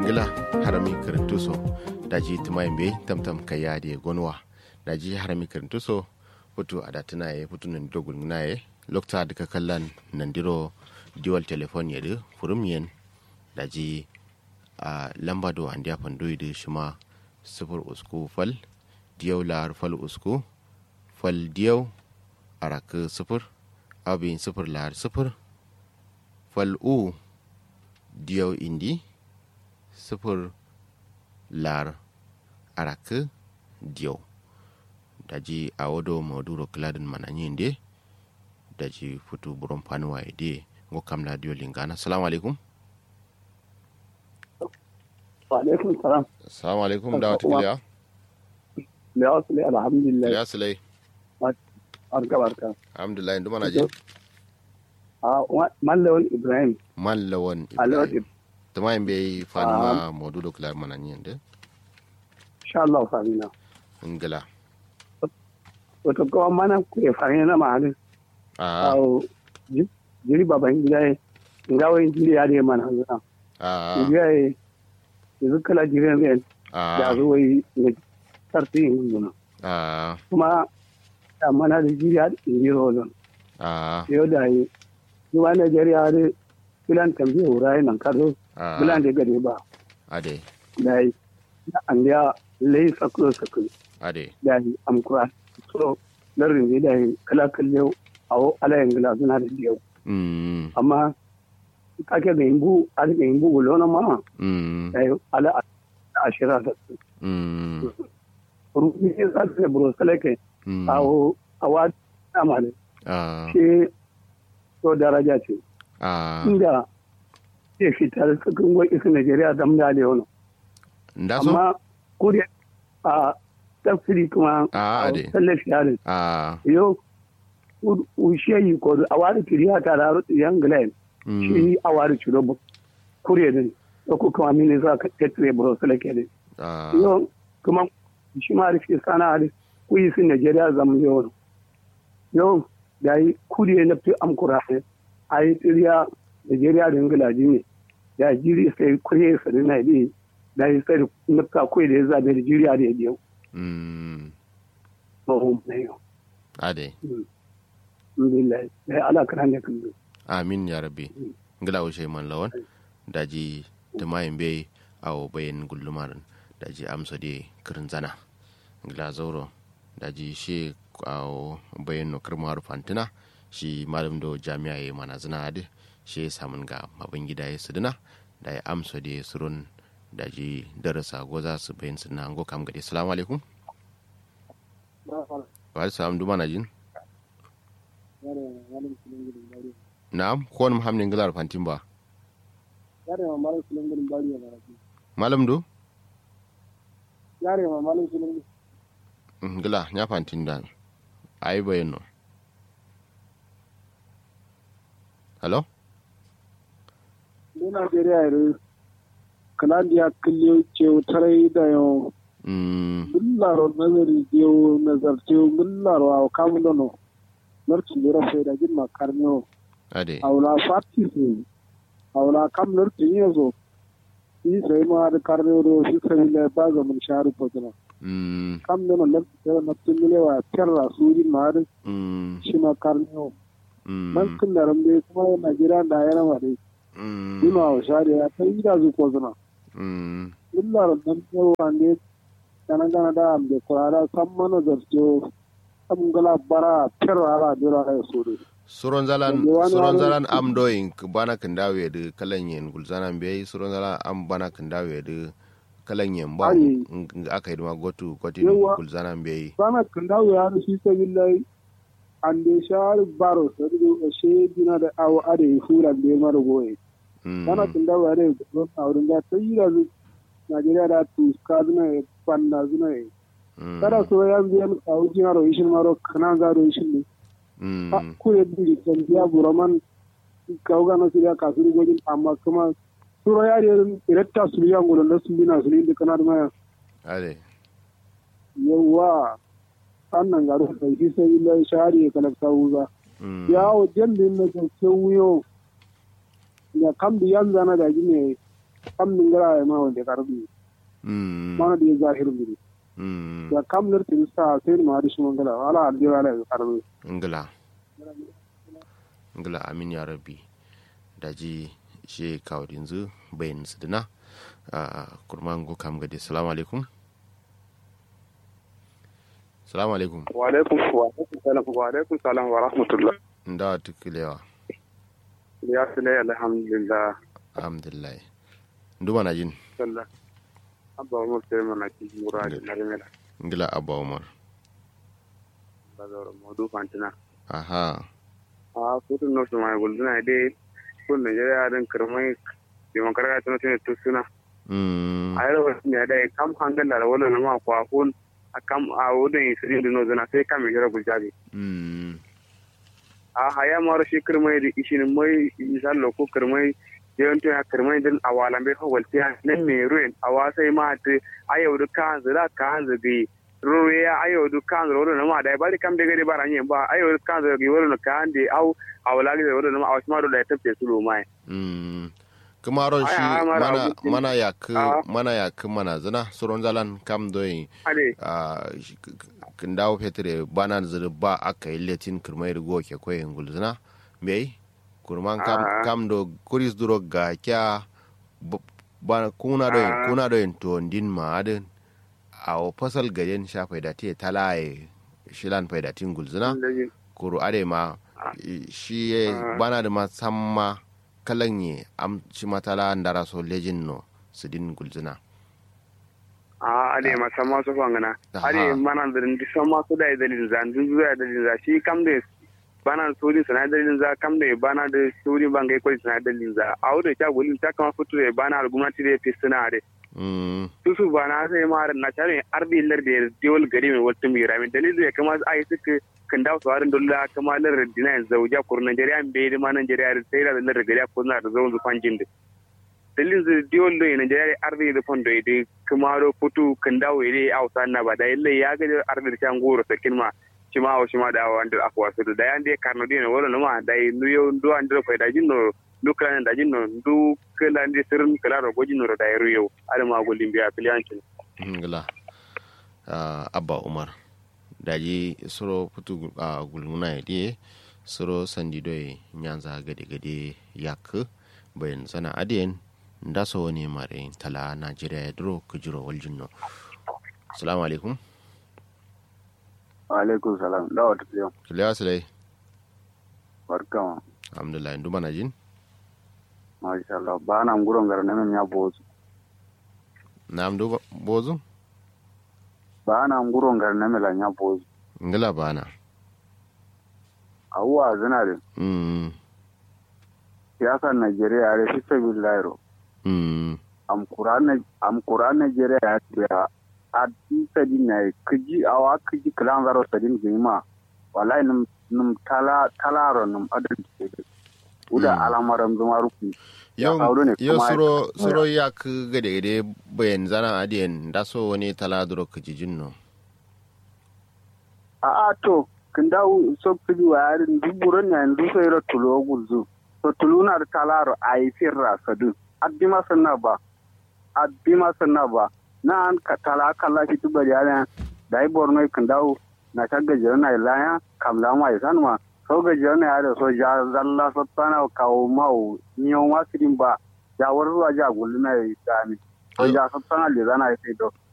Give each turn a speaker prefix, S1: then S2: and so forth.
S1: ngila harami kirintuso daji tumayimbe tamtam kayade gonwa daji harami kirintuso putu adatina ye putu nan dogul naye lokta daga kallan nandiro diwal telefon yadu furum yen daji a lamba do an dia pandoy de shima sifur usku fal diyaw lar fal usku fal diyaw arak sifur abin sifur lar sifur fal u diyaw indi sifir lar arak diyaw daji a wado maduro kladin mananyinde daji futu buron fanuwa ide ngo kamla diyo lingana assalamu alaikum
S2: wa alaikum salam
S1: assalamu alaikum da wata kiliya
S2: da wasu ne alhamdulillah
S1: kiliya silai
S2: barka barka
S1: alhamdulillah inda mana je
S2: a mallawan ibrahim
S1: mallawan
S2: alawar
S1: ibrahim tuma yin bai fanuwa maduro kladin mananyinde
S2: insha Allah famina
S1: ingila
S2: wato kawan mana ku ya fara na mahalin
S1: a
S2: a jiri baban gida ya nga wani jiri ya da mana zuwa
S1: a
S2: gida ya yanzu kala jirin zai da
S1: a
S2: zuwa yi na sarti yin guduna
S1: a
S2: kuma da mana da jiri ya da jiri rolon
S1: a
S2: yau da yi zuwa Najeriya da filan tambaye wuraye nan kado
S1: a
S2: filan da gari ba
S1: ade
S2: da yi da an ya lai sakuro sakuro
S1: ade
S2: da yi amkura so larin da yi kala kalle a wo ala yin gila suna da yau
S1: mm
S2: amma kake ga yimbu a ga yimbu gulo na ma
S1: mm
S2: da yi ala a shira da su
S1: mm
S2: rufi ne za su ne buro salake
S1: mm
S2: a wo a wa na ma ne
S1: a
S2: shi so daraja ce
S1: a
S2: inda ke fitar cikin gwai isa Najeriya da mu da yau
S1: nda so
S2: amma kuri a tafsiri kuma
S1: a ade
S2: tallafi yarin
S1: a
S2: yo ushe yi ko a wari kiriya ta da rutu yan glen
S1: mm
S2: shi a wari ciro bu kure din da ku kuma mini za ka tetre bro salake din
S1: a
S2: yo kuma shi ma rufi sana da ku yi sun Najeriya zam yo yo da yi kure na fi amkura ne a yi kiriya Najeriya da Ingila ne da jiri sai kure sa da na bi da yi sai na ka kure da ya zabe da jiriya da ya biyo
S1: mm
S2: mahum na yau
S1: ade
S2: alhamdulillah da ala kan da kan
S1: amin ya rabbi ngila ushe man lawan daji tumayin bai awo bayan gullumarin daji amsa de kirin zana ngila zauro daji shi awo bayan no kirmar fantina shi malam do jami'a ya mana zina ade shi samun ga mabin gida ya suduna da ya amsa de surun daji darasa goza su bayan suna ngo kam gade assalamu alaikum wa alaikum salam duma na jin na'am ko wani muhammadin gilar fantin ba
S2: yare ma malam sunan gurin bari ya baraki
S1: malam do
S2: yare ma malam sunan gurin
S1: Mm, gila nya fantin da ayi bayan no hello
S2: ne Najeriya yare kalandiya kille ce tarai da yau
S1: mm
S2: bullaro nazari yau nazarce bullaro a kamun dono narkin lura sai da jin makarniyo
S1: ade
S2: aula fati su aula kam narkin yanzu yi sai ma da karniyo do shi sai da ba ga mun sharu fotuna
S1: mm
S2: kam dono narkin da na tunlewa terra suri ma da
S1: mm
S2: shi ma karniyo
S1: mm
S2: man kun da rambe kuma Najeriya da yana ma dai
S1: mm
S2: Dima wa shari'a ta yi da zuko zuna.
S1: mm
S2: Illar nan yawa ne kana gana da ambe kurara san mana zarce am gala bara terra ala dira da so de.
S1: suron zalan
S2: Yanzu wani
S1: suron
S2: wani-
S1: zalan am doing bana kan dawe da kalan yen gulzanan bai suron zalan am bana kan dawe da kalan yen ba
S2: Ai.
S1: ng- aka yi ma gotu gotin
S2: Yawa.
S1: gulzanan bai
S2: Sana kan dawo ya rufi ta billahi an de shar baro sa de she dina da awo ade fura de mara goye.
S1: mm
S2: Sana kan dawo ya de don aurin da ta yi da zu Najeriya da tu ka zuna ya fanna zuna ya.
S1: mm
S2: Kada so ya biyan kawo jinaro ishin maro kana zaro ishin ne.
S1: mm
S2: kure biri biya buraman kauga na suriya kasuri gojin amma kuma suro ya de iretta suriya ngolo na sundina suri de kana ma
S1: ade
S2: yawa annan garu da shi sai illa shari kala sauza
S1: mm
S2: yawo jendin na ke wuyo ya kam bi yanzu na da gine
S3: kam min gara ma wonde karbi
S1: mm
S3: mana di zahiru bi
S1: mm
S3: ya kam ner tin sa sai ma di shuma ngala wala andi wala karbi
S1: ngila ngila amin ya rabbi daji she kawdin zu bayin su dina a kurman go kam gade salamu alaikum salamu alaikum
S3: wa alaikum wa alaikum salam wa alaikum salam wa rahmatullah
S1: nda tukulewa
S3: ya sile alhamdulillah
S1: alhamdulillah nduma na jin
S3: sallah abba umar sai mana ki muradi na remela
S1: ngila abba umar
S3: bazawar modu fantina
S1: aha
S3: a kudin no su mai gulduna dai kun Najeriya din kirmai demokratiya tana tana tusuna
S1: mm
S3: a yau wasu ne da kam hangal da wala na ma kwa kun a kam a wudin isirin dino zana sai kam jira gujabi
S1: mm
S3: a haya maro shi kirmai da ishin mai misal ko kirmai yawan to ya kirmai din a walan bai fa walti nan me ruin a wasai ma ta a yau da kan zira kan zagi ruwe ya a yau da kan zira wala na ma da bari kam da gari bara yin ba a yau da kan zira wala na kan da au a wala ga wala na ma a wasu ma da ya tafi su lo mai
S1: mm kuma ron
S3: Ai,
S1: shi
S3: ai, mara
S1: mana
S3: abincin-
S1: mana yak
S3: Ah.
S1: mana yak mana zina suron zalan kam doyin
S3: ade
S1: a kin dawo fetre bana zuru ba aka yi letin kirmai rigo ke koyin gulzina mai kurman kam
S3: Ah.
S1: kam do kuris duro ga kya b- ba kuna do
S3: Ah.
S1: kuna do to din ma adin a o fasal gaden sha faida te talaye shilan faida tin gulzina kuru ade ma
S3: Ah.
S1: i- shi ye
S3: Ah.
S1: bana da ma samma kalan ye am shi matala ndara so lejin no su din gulzina
S3: a ade ma sama su fangana
S1: Aha.
S3: ade mana da ndi sama su da dalilin za ndun zuwa dalilin za shi kam da bana sori sana dalilin za kam da bana da sori bangai kwai sana dalilin za a wuda ta gulin ta kama fito da bana da gwamnati da fi suna da
S1: mm
S3: su su bana sai ma na tare arbi lar da diwal gari mai wata mai ramin dalilin ya kama ai suka kan dawo su harin dolla kama lar dina zauja kur Najeriya bai da ma Najeriya sai da lar gari ko na da zaun zufan jin da dalilin da diwal da Najeriya arbi da fondo da kuma ro putu kan dawo ide ausa na ba da yalle ya ga arbi da can goro sakin ma shi ma shi ma da wanda akwa su da yan dai karno dina wala no ma dai nuyo ndo andro fa da jinno dukkan da jinno du kala ndi sirrin kala ro gojino da yaro yau alma golin biya filiyancin
S1: ngila uh, abba umar daji soro putu uh, gulmuna ya soro sandi doye nyanza gade gade yak bayan sana adiyen nda so wani mare tala najeriya ya duro kujiro waljinno assalamu alaikum
S3: alaikum salam da wata fiye
S1: kilewa silai
S3: barkama
S1: alhamdulillah ndu mana jin
S3: masha Allah ba na nguron gar namen ya bozu
S1: na amdu bozu
S3: ba na nguron gar namen la ya bozu
S1: ngila bana
S3: awuwa zina da
S1: mm
S3: siyasar Najeriya ya fi sabi lairo
S1: mm
S3: am Quran am Quran Najeriya ya ce a ti sadi na kiji awa kiji kalan zaro sadin gima wallahi num num tala talaro num adal ce uda
S1: Mm.
S3: alamaram zuma ruku Ya
S1: yau
S3: faru ne
S1: yau
S3: kuma-
S1: suro suro yak gade gade bayan zana adiyen nda so wani tala duro kujijin no
S3: a a to kin dawo so kiji wa yarin duburon na yanzu sai ra tulo gulzu to tuluna da talaro a yi firra sadu addima sanna ba addima sanna ba na an ka tala kala shi tuba yana da yi borno kin dawo na ta gajiyar na ilaya kamla ma ya sanma sau gajiyar na yare so ja zalla sattana kawo mau niyo ma sidin ba ja warwa ja gullu na ya dami to ja sattana le zana ya sai do